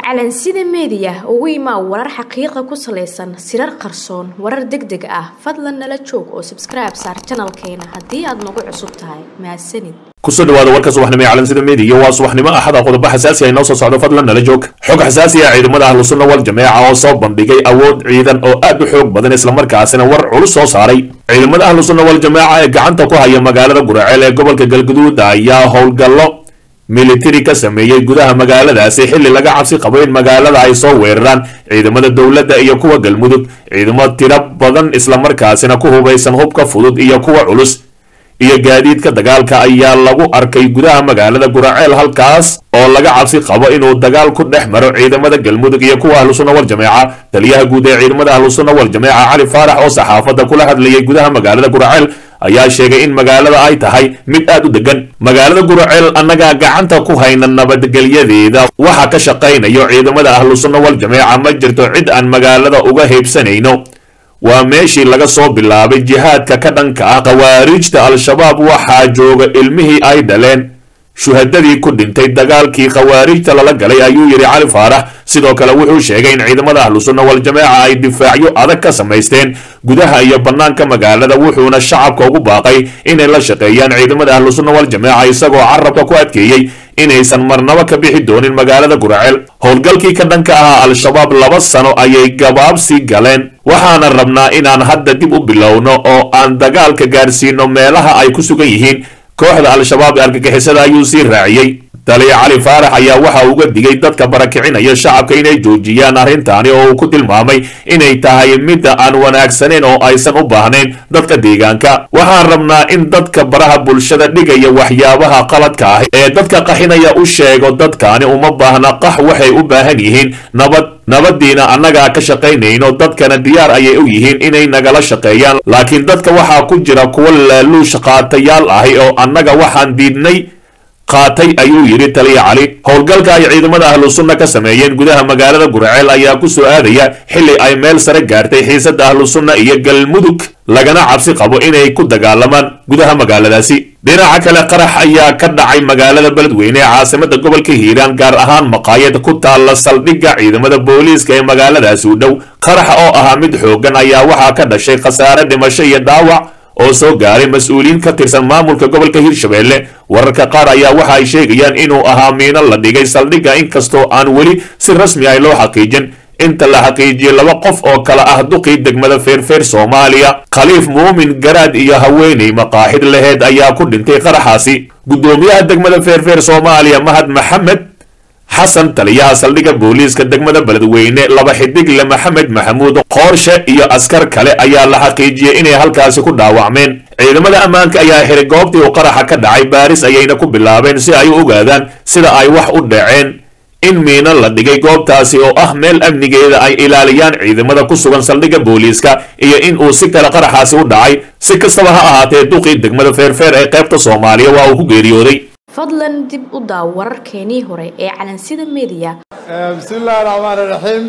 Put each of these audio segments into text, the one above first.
calansida meediya ugu imaa warar xaqiiqa ku salaysan sirar qarsoon warar deg deg ah fadlan nala joog oo sabskribe saar janalkeena haddii aad nagu cusub tahay mahadsanid kusoo dhawaada warka subaxnimo ee calansida meediya waa subaxnimo axada qodobo xasaasi ay noo soo socdo fadlan nala joog xog xasaasi ah ciidamada ahlusunna wal jameeca oo soo bandhigay awood ciidan oo aad u xoog badan islamarkaasina war culus soo saaray ciidamada ahlusunna wal jameeca ee gacanta ku haya magaalada guraceel ee gobolka galguduud ayaa howlgallo militari ka sameeyey gudaha magaaladaasi xilli laga cabsi qabo in magaalada ay soo weeraraan ciidamada dowladda iyo kuwa galmudug ciidamo tiro badan islamarkaasina ku hubaysan hubka fudud iyo kuwa culus iyo gaadiidka dagaalka ayaa lagu arkay gudaha magaalada guraceel halkaas oo laga cabsi qabo inuu dagaal ku dhex maro ciidamada galmudug iyo kuwa ahlusunna wal jameeca taliyaha guud ee ciidamada ahlusunna wal jameeca cali faarax oo saxaafadda kula hadlayay gudaha magaalada guraceel ayaa sheegay in magaalada ay tahay mid aad u degan magaalada guraceel annagaa gacanta ku hayna nabadgelyadeeda waxaa ka shaqaynayo ciidamada ahlusunna wal jameeca ma jirto cid aan magaalada uga heybsanayno waa meeshii laga soo bilaabay jihaadka ka dhanka ah khawaariijta al-shabaab waxaa jooga ilmihii ay dhaleen shuhadadii ku dhintay dagaalkii khawaariijta lala galay ayuu yidhi cali faarax sidoo kale wuxuu sheegay in ciidamada ahlusunna wal jameeca ay difaacyo adag ka samaysteen gudaha iyo bannaanka magaalada wuxuuna shacabka ugu baaqay inay la shaqeeyaan ciidamada ahlusunna wal jameeca isagoo carabka ku adkeeyey inaysan marnabo ka bixi doonin magaalada guraceel howlgalkii ka dhanka ahaa al-shabaab laba sano ayay gabaabsi galeen waxaana rabnaa inaan hadda dib u bilowno oo aan dagaalka gaarsiino meelaha ay ku sugan yihiin kooxda al-shabaab ee argagixisada ayuu sii raaciyey taliya cali faarax ayaa waxa uga digay dadka barakicinaya shacabka inay joojiyaan arrintaani oo uu ku tilmaamay inay tahay midda aan wanaagsanayn oo aysan u baahnayn dadka deegaanka waxaan rabnaa in dadka baraha bulshada dhigaya waxyaabaha qaladka ah ee dadka qaxinaya u sheego dadkaani uma baahna qax waxay u baahan yihiin nabad nabadiina annagaa ka shaqaynayno dadkana diyaar ayay u yihiin inay nagala shaqeeyaan laakiin dadka waxaa ku jira kuwa laaluush qaatayaal ahi oo annaga waxaan diidnay qaatay ayuu yidhi taliya cali howlgalka ay ciidamada ahlu sunna ka sameeyeen gudaha magaalada guraceel ayaa ku soo aadaya xilli ay meel sare gaartay xiisada ahlu sunna iyo galmudug lagana cabsi qabo inay ku dagaalamaan gudaha magaaladaasi dhinaca kale qarax ayaa ka dhacay magaalada beledweyne ee caasimada gobolka hiiraan gaar ahaan maqaayad ku taalla saldhigga ciidamada booliiska ee magaaladaasi u dhow qaraxa oo ahaa mid xoogan ayaa waxaa ka dhashay khasaare dhimasho iyo dhaawac oo soo gaaray mas-uuliyiin ka tirsan maamulka gobolka hirshabelle wararka qaar ayaa waxa ay sheegayaan inuu ahaa miino la dhigay saldhigga inkastoo aan weli si rasmi ah loo xaqiijin inta la xaqiijiyey laba qof oo kale ah duqii degmada feerfeer soomaaliya khaliif muumin garaad iyo haweeney maqaaxid laheed ayaa ku dhintay qaraxaasi guddoomiyaha degmada feerfeer soomaaliya mahad maxamed xasan taliyaha saldhigga booliiska degmada beledweyne laba xidigle maxamed maxamuud qoorshe iyo askar kale ayaa la xaqiijiyey inay halkaasi ku dhaawacmeen ciidamada ammaanka ayaa xiray goobtii uu qaraxa ka dhacay baaris ayayna ku bilaabeen si ay u ogaadaan sida ay wax u dhaceen in miino la dhigay goobtaasi oo ah meel amnigeeda ay ilaaliyaan ciidamada ku sugan saldhigga booliiska iyo in uu si kale qaraxaasi u dhacay si kastaba ha ahaatee duqii degmada feerfeer ee qaybta soomaaliya waa uu ku geeriyooday fadlan dib u daaw wararkeenii hore ee calansida meediya bismi illaahi raxmaan iraxiim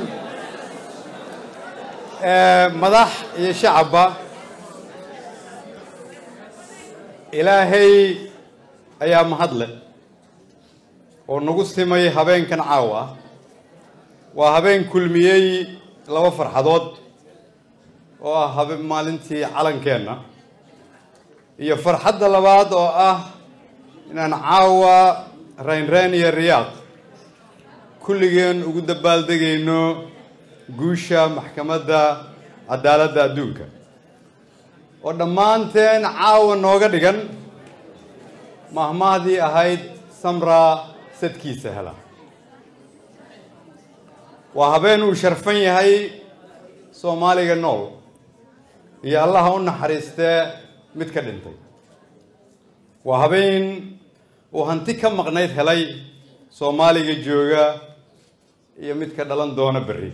madax iyo shacabba ilaahay ayaa mahadle oo nagu simay habeenkan caawa ah waa habeen kulmiyey laba farxadood oo ah habeen maalintii calankeenna iyo farxadda labaad oo ah inaan caawa raynrayn iyo riyaaq kulligeen ugu dabaaldegayno guusha maxkamadda cadaaladda adduunka oo dhammaanteen caawa nooga dhigan mahmaahdii ahayd samraa sadkiisa hela waa habeen uu sharfan yahay soomaaliga nool iyo allaha u naxariistee mid ka dhintay waa habeen uu hanti ka maqnayd helay soomaaliga jooga iyo mid ka dhalan doona berri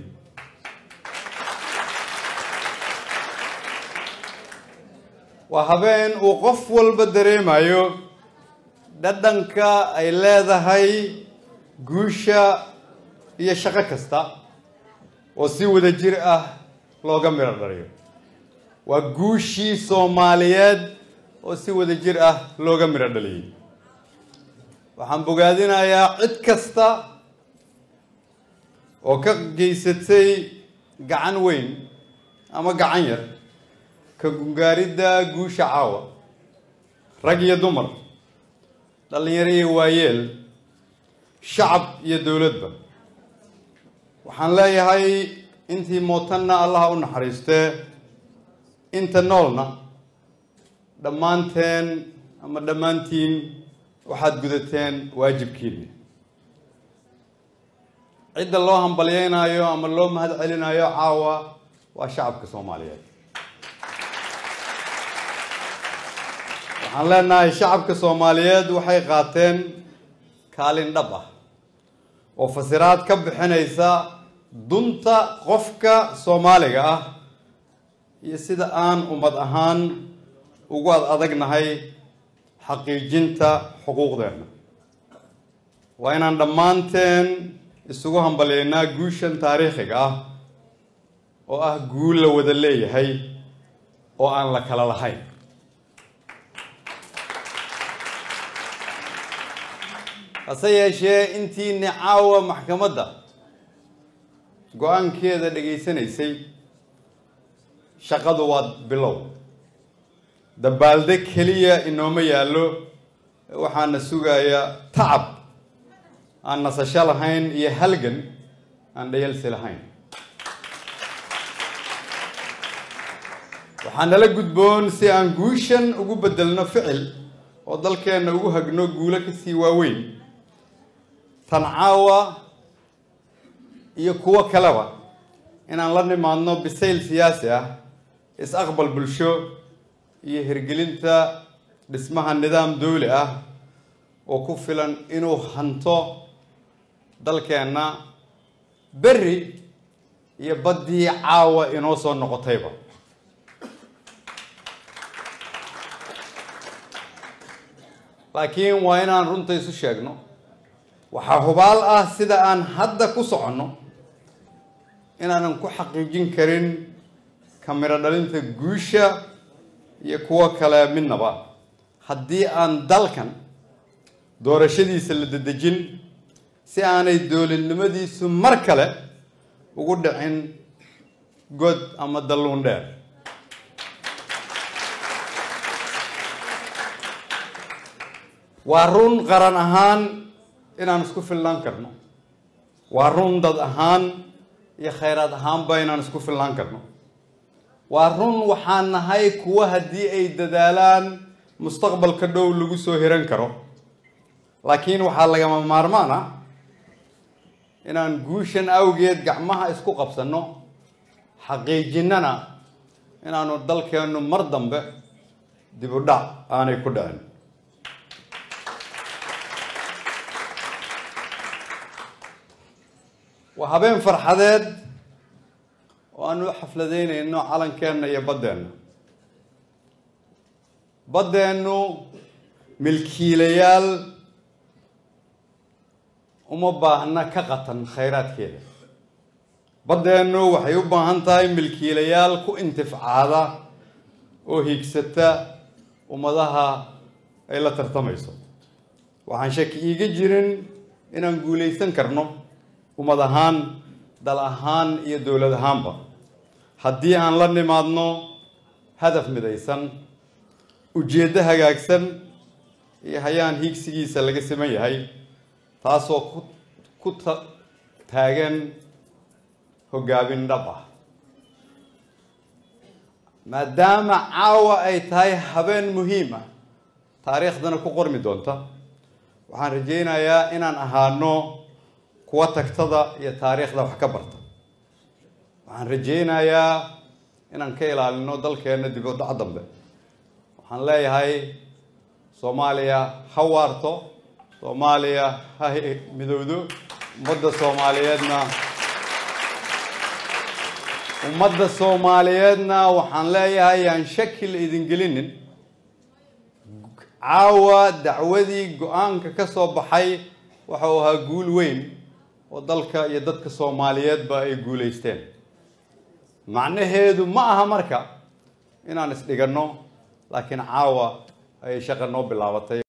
waa habeen uu qof walba dareemayo dhadhanka ay leedahay guusha iyo shaqo kasta oo si wada jir ah looga midho dhaliyo waa guushii soomaaliyeed oo si wada jir ah looga midho dhaliyey waxaan bogaadinayaa cid kasta oo ka geysatay gacan weyn ama gacan yar ka gungaaridda guusha caawa rag iyo dumar dhallinyaro iyo waayeel shacab iyo dowladba waxaan leeyahay intii mootanna allaha u naxariistee inta noolna dhammaanteen ama dhammaantiin waxaad gudateen waajibkiinni cidda loo hambalyeynayo ama loo mahad celinayo caawa waa shacabka soomaaliyeed waxaan leenahay shacabka soomaaliyeed waxay qaateen kaalin dhab ah oo fasiraad ka bixinaysa dunta qofka soomaaliga ah iyo sida aan ummad ahaan ugu ad adagnahay xaqiijinta xuquuqdeenna waa inaan dhammaanteen isugu hambalyeynaa guushan taariikhiga ah oo ah guul la wada leeyahay oo aan la kala lahayn hase yeeshee intiini caawa maxkamadda go-aankeeda dhegaysanaysay shaqadu waa bilow dabaalde keliya inooma yaallo waxaana sugaya tacab aan nasasho lahayn iyo halgan aan dhayalsi lahayn waxaa nala gudboon si aan guushan ugu beddelno ficil oo dalkeenna ugu hagno guulo kasii waaweyn tan caawa iyo kuwo kaleba inaan la nimaadno bisayl siyaasi ah is-aqbal bulsho iyo hirgelinta dhismaha nidaam dawli ah oo ku filan inuu hanto dalkeenna berri iyo baddii caawa inoo soo noqotayba laakiin waa inaan runta isu sheegno waxaa hubaal ah sida aan hadda ku soconno inaanan ku xaqiijin karin kamiro dhalinta guusha iyo kuwo kale midnaba haddii aan dalkan doorashadiisa la dedejin si aanay dowladnimadiisu mar kale ugu dhicin god ama dalluun dheer waa run qaran ahaan inaan isku filnaan karno waa run dad ahaan iyo khayraad ahaanba inaan isku filnaan karno waa run waxaan nahay kuwa haddii ay dadaalaan mustaqbalka dhow lagu soo hiran karo laakiin waxaa lagama maarmaan ah inaan guushan awgeed gacmaha isku qabsanno xaqiijinnana inaanu dalkeennu mar dambe dib u dhac aanay ku dhicin waa habeen farxadeed oo aanu u xafladeynayno calankeenna iyo baddeenna baddeennu milkiilayaal uma baahna ka qatan khayraadkeeda baddeennu waxay u baahan tahay milkiilayaal ku intifcaada oo hiigsata ummadaha ay la tartamayso waxaan shaki iiga jirin inaan guulaysan karno ummad ahaan dal ahaan iyo dowlad ahaanba haddii aan la nimaadno hadaf midaysan ujeeddo hagaagsan iyo hayaan hiigsigiisa laga siman yahay taasoo ku ku ta taagan hogaamin dhab ah maadaama caawa ay tahay habeen muhiim ah taariikhdana ku qormi doonta waxaan rajaynayaa inaan ahaano kuwa tagtada iyo taariikhda wax ka barta waxaan rajaynayaa inaan ka ilaalino dalkeenna dib u dhac dambe waxaan leeyahay soomaaliya ha waarto soomaaliya ha midowdo ummadda soomaaliyeedna ummadda soomaaliyeedna waxaan leeyahay yaan shaki la idin gelinin caawa dacwadii go-aanka ka soo baxay waxa uu ahaa guul weyn oo dalka iyo dadka soomaaliyeedba ay guulaysteen macnaheedu ma aha marka inaan isdhiganno laakiin caawa ayay shaqa noo bilaabatay